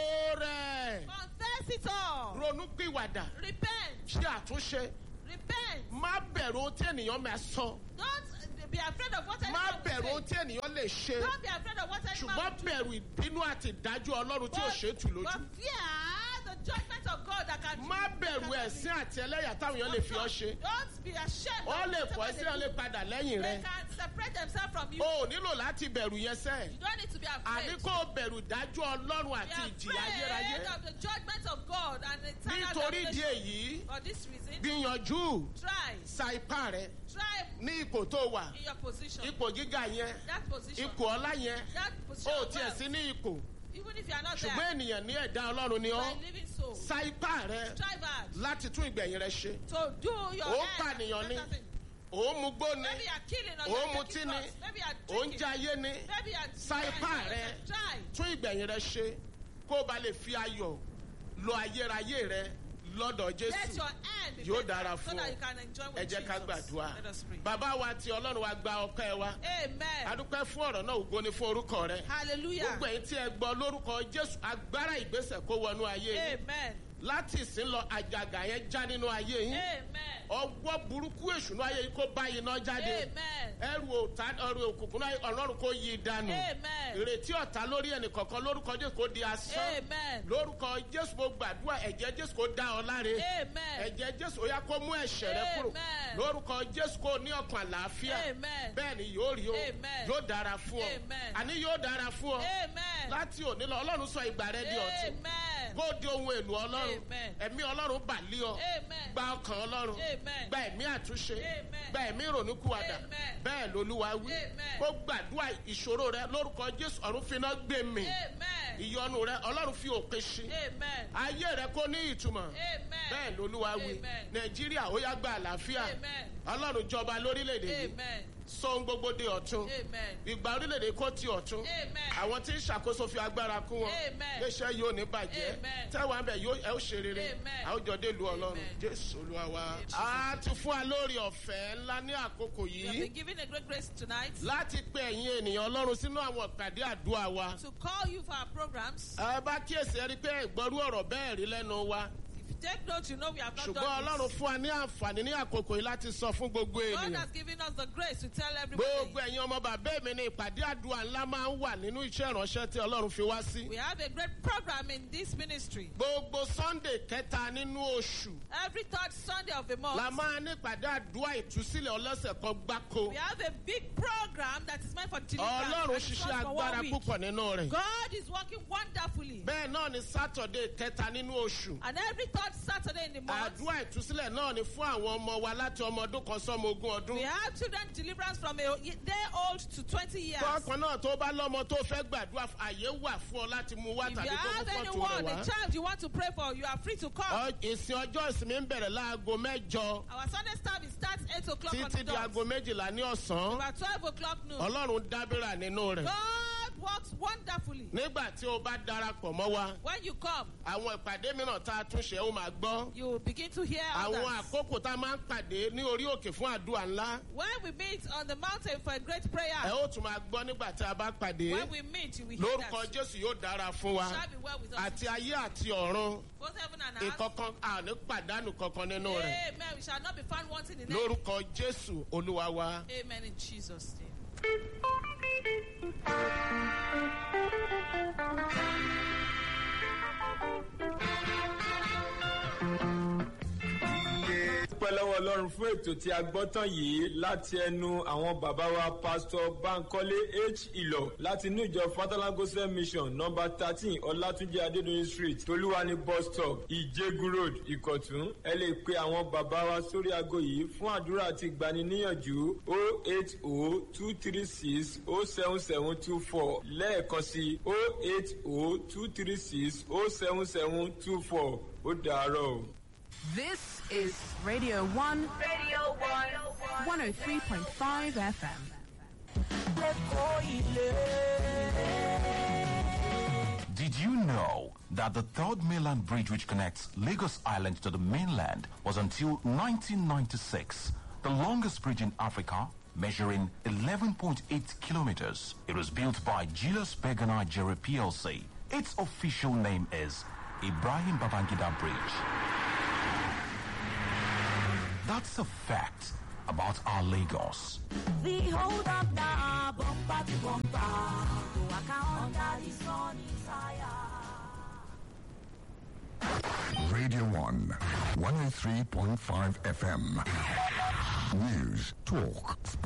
Speaker 1: rẹ̀.
Speaker 2: Confess it all.
Speaker 1: ronú pìwàdà.
Speaker 2: Repent.
Speaker 1: ṣe àtúnṣe.
Speaker 2: Repent.
Speaker 1: má bẹ̀rù ohun tí ènìyàn máa sọ.
Speaker 2: Don't be afraid of what
Speaker 1: má
Speaker 2: anyone
Speaker 1: bẹ̀rù
Speaker 2: will
Speaker 1: ohun
Speaker 2: say.
Speaker 1: tí ènìyàn lè ṣe.
Speaker 2: Don't be afraid of what anyone
Speaker 1: ṣùgbọ́n
Speaker 2: will do.
Speaker 1: bẹ̀rù ìbínú àti ìdájọ́ ọlọ́run tí ò ṣe é tù
Speaker 2: But
Speaker 1: lójú.
Speaker 2: fear the judgment of God that can
Speaker 1: má
Speaker 2: that
Speaker 1: bẹ̀rù
Speaker 2: can
Speaker 1: ẹ̀sìn àti ẹlẹ́yà táwọn èèyàn lè fi ọ́ ṣe.
Speaker 2: Don't be ashamed.
Speaker 1: wọ́n
Speaker 2: of
Speaker 1: lè
Speaker 2: whatever
Speaker 1: pọ̀
Speaker 2: they
Speaker 1: sí ọ̀ lè
Speaker 2: do.
Speaker 1: padà lẹ́yìn
Speaker 2: They
Speaker 1: rẹ̀.
Speaker 2: can separate themselves from you.
Speaker 1: o ò nílò láti bẹ̀rù yẹn sẹ́.
Speaker 2: You don't need to be afraid.
Speaker 1: àní kó o bẹ̀rù ìdájọ́ ọlọ́run
Speaker 2: Be
Speaker 1: àti ìjìyà ayérayé.
Speaker 2: afraid of the judgment of God and eternal
Speaker 1: nítorí ìdí
Speaker 2: damnation.
Speaker 1: èyí
Speaker 2: For this reason,
Speaker 1: gbìyànjú
Speaker 2: try,
Speaker 1: sa ipá rẹ
Speaker 2: try
Speaker 1: ní ipò tó wà
Speaker 2: in your position.
Speaker 1: ipò gíga yẹn
Speaker 2: That position.
Speaker 1: ipò ọlá yẹn
Speaker 2: That position.
Speaker 1: o
Speaker 2: of
Speaker 1: tiẹ̀
Speaker 2: wealth.
Speaker 1: sí ní ipò
Speaker 2: Even if you are not
Speaker 1: ṣùgbọ́n
Speaker 2: there,
Speaker 1: ènìyàn ní ẹ̀dá ọlọ́run ni
Speaker 2: you
Speaker 1: ọ́
Speaker 2: are a living soul.
Speaker 1: sa ipá rẹ
Speaker 2: Strive hard
Speaker 1: láti tún ìgbẹ̀yìn rẹ ṣe
Speaker 2: to do your
Speaker 1: Ó
Speaker 2: end.
Speaker 1: pànìyàn ni.
Speaker 2: Better thing.
Speaker 1: ò ń mugbó ni
Speaker 2: Maybe you are killing or
Speaker 1: Ó
Speaker 2: you are
Speaker 1: mutí
Speaker 2: taking
Speaker 1: ni.
Speaker 2: drugs. Maybe you are
Speaker 1: ò ń
Speaker 2: drinking.
Speaker 1: jayé ni
Speaker 2: Maybe you are
Speaker 1: Sa
Speaker 2: you are
Speaker 1: ipá
Speaker 2: enjoying
Speaker 1: rẹ.
Speaker 2: yourself. Try.
Speaker 1: tún ìgbẹ̀yìn rẹ ṣe kó o bá lè fi ayọ̀ lo ayérayé rẹ lọ́dọ̀
Speaker 2: Let
Speaker 1: jésù
Speaker 2: your end be
Speaker 1: Yóò
Speaker 2: better
Speaker 1: dára
Speaker 2: so
Speaker 1: fún
Speaker 2: that
Speaker 1: ọ.
Speaker 2: you can enjoy
Speaker 1: ẹ
Speaker 2: with
Speaker 1: jẹ́ ká
Speaker 2: Jesus.
Speaker 1: gbàdúrà
Speaker 2: Let us pray.
Speaker 1: bàbá wa ti ọlọ́run wa gba ọpẹ́ wa
Speaker 2: Amen.
Speaker 1: adúpẹ́ fún ọ̀rọ̀ náà ògo ni fún orúkọ rẹ
Speaker 2: Hallelujah.
Speaker 1: gbogbo ẹ̀yin tí ẹ gbọ́ lórúkọ jésù agbára ìgbésẹ̀ kó wọnú ayé yín
Speaker 2: Amen.
Speaker 1: láti ìsín lọ àjàgà yẹn já nínú ayé yín
Speaker 2: Amen.
Speaker 1: ọwọ́ burúkú èṣùnú ayé yín kó bá iná jáde
Speaker 2: Amen.
Speaker 1: ẹrù òtá ẹrù òkùnkùn náà ọlọ́run kò yí dànù
Speaker 2: Amen.
Speaker 1: ìrètí ọ̀tá lórí ẹnì kọ̀ọ̀kan lórúkọ jésù kò di asán
Speaker 2: Amen.
Speaker 1: lórúkọ jésù mo gbàdúrà ẹ̀jẹ̀ jésù kò dá ọ láre
Speaker 2: Amen.
Speaker 1: ẹ̀jẹ̀ jésù ó yá kó mú ẹ̀ṣẹ̀ rẹ kúrò
Speaker 2: Amen.
Speaker 1: lórúkọ jésù kò ní ọkàn àlàáfíà
Speaker 2: Amen.
Speaker 1: bẹ́ẹ̀ ni yóò rí o
Speaker 2: Amen.
Speaker 1: yóò dára fún ọ
Speaker 2: Amen.
Speaker 1: àní yóò dára fún ọ
Speaker 2: Amen.
Speaker 1: láti òní lọ ọlọ́run sọ ìgbà rẹ di ọ̀tun
Speaker 2: Amen.
Speaker 1: kó di ohun èlò ọlọ́run
Speaker 2: Amen.
Speaker 1: ẹ̀mí ọlọ́run bà lé ọ
Speaker 2: Amen.
Speaker 1: gba ọkàn ọlọ́run
Speaker 2: Amen.
Speaker 1: gba ẹ̀mí àtúnṣe
Speaker 2: Amen.
Speaker 1: gba ẹ̀mí ìrònúkúwàdà
Speaker 2: Amen.
Speaker 1: bẹ́ẹ̀ lolúwa wí
Speaker 2: Amen.
Speaker 1: kó gbàdúrà ìṣòro rẹ lórúkọ jésù ọ̀run finá gbé mi
Speaker 2: Amen.
Speaker 1: ìyọnu rẹ ọlọ́run fi òpin sí
Speaker 2: Amen.
Speaker 1: ayé rẹ kó ní ìtumọ̀
Speaker 2: Amen.
Speaker 1: bẹ́ẹ̀ lolúwa wí
Speaker 2: Amen.
Speaker 1: nàìjíríà ó yá gba àlàáfíà
Speaker 2: Amen.
Speaker 1: ọlọ́run jọba lórílẹ̀‐èdè yìí
Speaker 2: Amen.
Speaker 1: sọ ohun gbogbo di ọ̀tun
Speaker 2: Amen.
Speaker 1: ìgbà orílẹ̀-èdè kó ti ọ̀tún
Speaker 2: Amen.
Speaker 1: àwọn tí ń ṣàkóso fi agbára kún wọn
Speaker 2: Amen.
Speaker 1: iléeṣẹ́ yóò ní bàjẹ́
Speaker 2: Amen.
Speaker 1: tẹ́wọ̀n abẹ yóò ẹ ó ṣe rere
Speaker 2: Amen.
Speaker 1: àwùjọ dé lu ọlọ́run
Speaker 2: Amen.
Speaker 1: jésù olúwa wa. a ti fún wa lórí ọ̀fẹ́ ńlá ní àkókò
Speaker 2: We have
Speaker 1: yìí
Speaker 2: been given a great grace tonight
Speaker 1: láti pe ẹ̀yin ènìyàn ọlọ́run sínú àwọn ìpàdé àdúrà wa.
Speaker 2: to call you for our programs.
Speaker 1: ẹ bá kíyèsí ẹ rí i pé ìgbọ́rú ọ̀rọ̀ bẹ́ẹ̀ rí lẹ́nu wa
Speaker 2: If you take note, you know we have not
Speaker 1: ṣùgbọ́n
Speaker 2: done
Speaker 1: ọlọ́run
Speaker 2: this.
Speaker 1: fún wa ní àǹfààní ní àkókò yìí láti sọ fún gbogbo
Speaker 2: God
Speaker 1: ènìyàn.
Speaker 2: has given us the grace to tell
Speaker 1: gbogbo
Speaker 2: everybody.
Speaker 1: ẹ̀yin ọmọ bàbá mi ni ìpàdé àdúrà ńlá máa ń wà nínú iṣẹ́ ìránṣẹ́ tí ọlọ́run fi wá sí.
Speaker 2: We have a great program in this ministry.
Speaker 1: gbogbo sunday kẹta nínú oṣù
Speaker 2: Every third Sunday of the
Speaker 1: la
Speaker 2: month,
Speaker 1: máa ní ìpàdé àdúrà ìtúsílẹ̀ ọlọ́sẹ̀ kan gbáko.
Speaker 2: we have a big program that is meant for deliverance.
Speaker 1: ọlọ́run
Speaker 2: and it's
Speaker 1: ṣiṣẹ́
Speaker 2: not for
Speaker 1: agbára
Speaker 2: one week.
Speaker 1: púpọ̀ nínú rẹ̀.
Speaker 2: God is working wonderfully.
Speaker 1: bẹ́ẹ̀ náà ni saturday kẹta nínú oṣù.
Speaker 2: And every third Saturday in the month,
Speaker 1: àdúrà ìtúsílẹ̀ náà ni fún àwọn ọmọ wa láti ọmọ ọdún kan sọ́mọ ogún ọdún.
Speaker 2: we have children deliverance from a day old to 20 years.
Speaker 1: tọkàn náà tó bá lọ́mọ tó fẹ́ gbàdúrà àyè wà fún ọ láti mú wá
Speaker 2: If
Speaker 1: tàbí
Speaker 2: you
Speaker 1: kó mú
Speaker 2: have
Speaker 1: fọ́tò
Speaker 2: anyone,
Speaker 1: rẹ̀
Speaker 2: a
Speaker 1: wá.
Speaker 2: child you want to pray for, you are free to come.
Speaker 1: Ọ- ìsìn ọjọ́ ìsinmi ń bẹ̀rẹ̀ láago mẹ́jọ
Speaker 2: Our Sunday service starts 8 o'clock on
Speaker 1: títí
Speaker 2: the
Speaker 1: di
Speaker 2: dot.
Speaker 1: aago méjìlá ní ọ̀sán.
Speaker 2: About 12 o'clock noon.
Speaker 1: ọlọ́run dábìrà nínú rẹ̀.
Speaker 2: God works wonderfully.
Speaker 1: nígbà tí o bá darapọ̀ mọ́ wa
Speaker 2: When you come,
Speaker 1: àwọn ìpàdé mìíràn tá a tún ṣe ó máa gbọ́.
Speaker 2: you will begin to hear
Speaker 1: àwọn
Speaker 2: others.
Speaker 1: àkókò tá a máa ń pàdé ní orí òkè fún àdúrà ńlá
Speaker 2: When we meet on the mountain for a great prayer,
Speaker 1: ẹ ó tún máa gbọ́ nígbà tí a bá pàdé
Speaker 2: when we meet, you will hear
Speaker 1: lórúkọ
Speaker 2: that.
Speaker 1: jésù yóò dára fún wa
Speaker 2: Shall be well with us.
Speaker 1: àti ayé àti ọ̀run
Speaker 2: Both heaven and earth.
Speaker 1: ìkọ̀kan àní pàdánù kankan nínú rẹ̀
Speaker 2: Amen. We shall not be found wanting in it.
Speaker 1: lórúkọ jésù olúwa wa.
Speaker 2: Amen in Jesus' name.
Speaker 3: dúpẹ́ lọ́wọ́ ọlọ́run fún ètò tí a gbọ́ tán yìí láti ẹnu àwọn bàbá wa pásítọ̀ bankole h ìlọ láti inú ìjọ fatalagosa mission nọmba thirteen ọlátúnjẹ adédọyìn street tolúwani bus stop ìjẹgun road ìkọ̀tún ẹ lè pe àwọn bàbá wa sórí aago yìí fún àdúrà àti ìgbaniníyànjú o eight o two three six o seven seven two four lẹ́ẹ̀kan sí o eight o two three six o seven seven two four ó dàárọ̀ o.
Speaker 4: This is Radio 1,
Speaker 5: Radio 1.
Speaker 4: 103.5 FM.
Speaker 6: Did you know that the third mainland bridge which connects Lagos Island to the mainland was until 1996 the longest bridge in Africa, measuring 11.8 kilometers? It was built by Julius Berger Nigeria PLC. Its official name is Ibrahim Babangida Bridge. That's a fact about our Lagos.
Speaker 5: The hold up now, bumper to bumper. To waka under the sun is higher.
Speaker 7: Radio 1, 103.5 FM. News, talk,